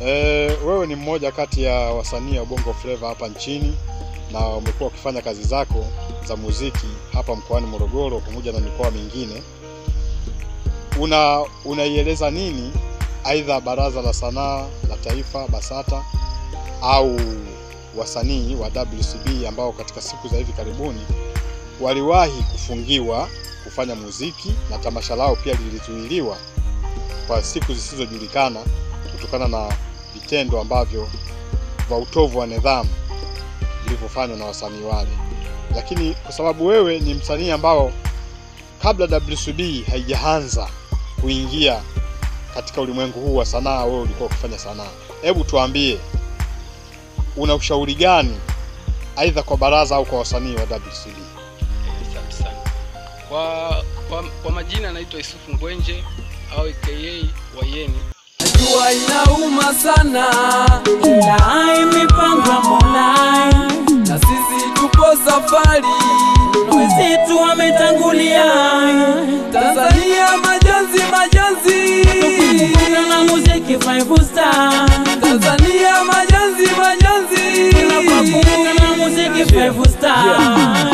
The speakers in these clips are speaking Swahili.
Eh, wewe ni mmoja kati ya wasanii wa Bongo Flava hapa nchini na umekuwa ukifanya kazi zako za muziki hapa mkoani Morogoro pamoja na mikoa mingine. Una unaieleza nini aidha Baraza la Sanaa la Taifa BASATA au wasanii wa WCB ambao katika siku za hivi karibuni waliwahi kufungiwa kufanya muziki na tamasha lao pia lilizuiliwa kwa siku zisizojulikana kutokana na vitendo ambavyo vya utovu wa nidhamu vilivyofanywa na wasanii wale. Lakini kwa sababu wewe ni msanii ambao kabla WCB haijaanza kuingia katika ulimwengu huu wa sanaa, wewe ulikuwa ukifanya sanaa. Hebu tuambie, una ushauri gani aidha kwa baraza au kwa wasanii wa WCB? Asante sana. Kwa, kwa, kwa majina naitwa Yusufu Ngwenje au aka Wayeni. Jua inauma sana na imepangwa Mola, na sisi tupo safari, wenzetu wametangulia, Tanzania majonzi majonzi, kuna na muziki five star, Tanzania majonzi majonzi, kuna na muziki five star.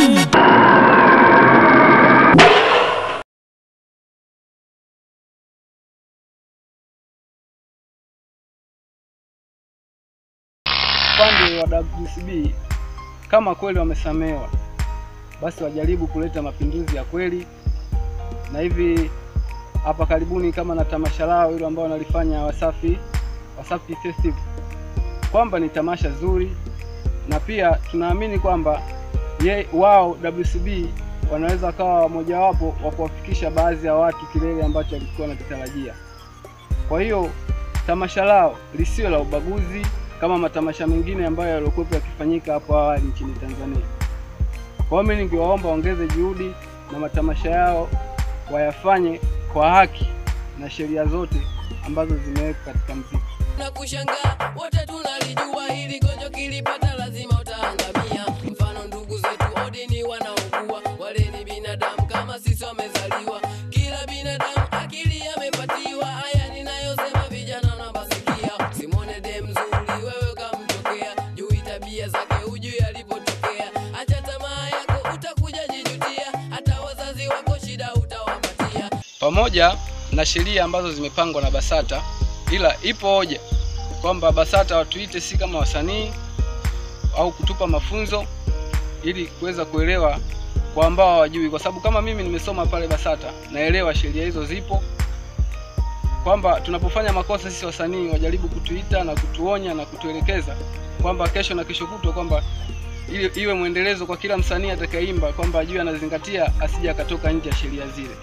Upande wa WCB kama kweli wamesamewa, basi wajaribu kuleta mapinduzi ya kweli, na hivi hapa karibuni kama na tamasha lao hilo ambao wanalifanya Wasafi Wasafi Festival, kwamba ni tamasha zuri, na pia tunaamini kwamba ye wao WCB wanaweza wakawa mojawapo wa kuwafikisha baadhi ya watu kilele ambacho walikuwa wanakitarajia. Kwa hiyo tamasha lao lisiwe la ubaguzi kama matamasha mengine ambayo yaliokuwepo yakifanyika hapo awali nchini Tanzania. Kwa hiyo mimi ningewaomba waongeze juhudi na matamasha yao wayafanye kwa haki na sheria zote ambazo zimewekwa katika mziki. na kushangaa wote tunalijua hili gonjwa kilipata lazima utaangamia mfano ndugu zetu odini wanaugua wale ni binadamu kama sisi wamezaliwa kila binadamu akili amepatiwa haya ninayosema vijana nambasikia simone de mzuri wewe kamtokea jui tabia zake hujui alipotokea acha tamaa yako utakuja jijutia hata wazazi wako shida utawapatia pamoja na sheria ambazo zimepangwa na BASATA, ila ipo hoja kwamba BASATA watuite si kama wasanii au kutupa mafunzo ili kuweza kuelewa kwa ambao hawajui, kwa sababu kama mimi nimesoma pale BASATA naelewa sheria hizo zipo, kwamba tunapofanya makosa sisi wasanii wajaribu kutuita na kutuonya na kutuelekeza kwamba kesho na kesho kutwa kwamba ili iwe mwendelezo kwa kila msanii atakayeimba kwamba ajue anazingatia asije akatoka nje ya sheria zile.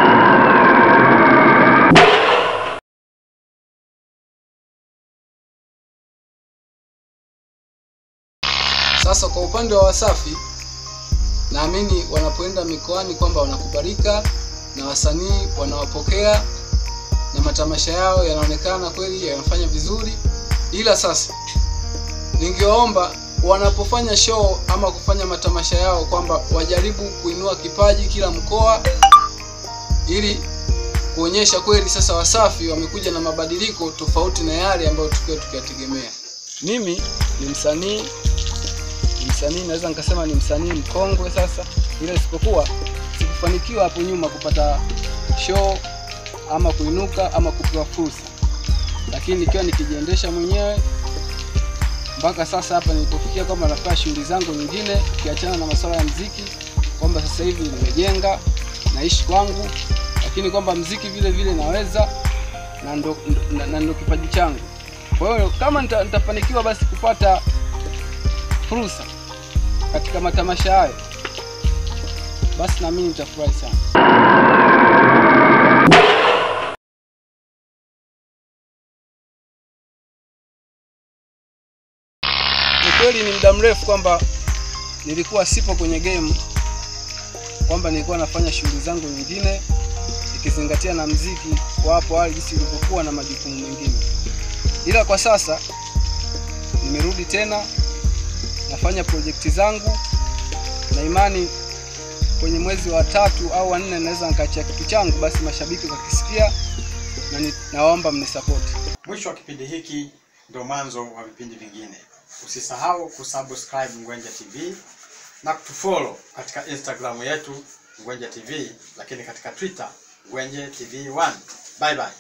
Sasa kwa upande wa Wasafi, naamini wanapoenda mikoani kwamba wanakubalika na wasanii wanawapokea na matamasha yao yanaonekana kweli yanafanya vizuri, ila sasa ningewaomba wanapofanya show ama kufanya matamasha yao kwamba wajaribu kuinua kipaji kila mkoa ili kuonyesha kweli sasa Wasafi wamekuja na mabadiliko tofauti na yale ambayo tukiwa tukiyategemea. Mimi ni msanii ni msanii naweza nikasema ni msanii mkongwe sasa, ila isipokuwa sikufanikiwa hapo nyuma kupata show ama kuinuka ama kupewa fursa, lakini nikiwa nikijiendesha mwenyewe mpaka sasa hapa nilipofikia, kwamba nafanya shughuli zangu nyingine ukiachana na masuala ya mziki, kwamba sasa hivi nimejenga naishi kwangu, lakini kwamba mziki vile vile naweza na ndo, na, na ndo kipaji changu. Kwa hiyo kama nita, nitafanikiwa basi kupata fursa katika matamasha hayo, basi na mimi nitafurahi sana. Ni kweli ni muda mrefu kwamba nilikuwa sipo kwenye game, kwamba nilikuwa nafanya shughuli zangu nyingine ikizingatia na mziki kwa hapo awali jinsi ilivyokuwa na majukumu mengine, ila kwa sasa nimerudi tena nafanya projekti zangu na imani kwenye mwezi wa tatu au wa nne naweza nikaachia kitu changu, basi mashabiki wakisikia na ni- nawaomba mnisapoti. Mwisho wa kipindi hiki ndio mwanzo wa vipindi vingine. Usisahau kusubscribe Ngwenje TV na kutufollow katika Instagram yetu Ngwenje TV, lakini katika Twitter Ngwenje TV 1. Bye bye.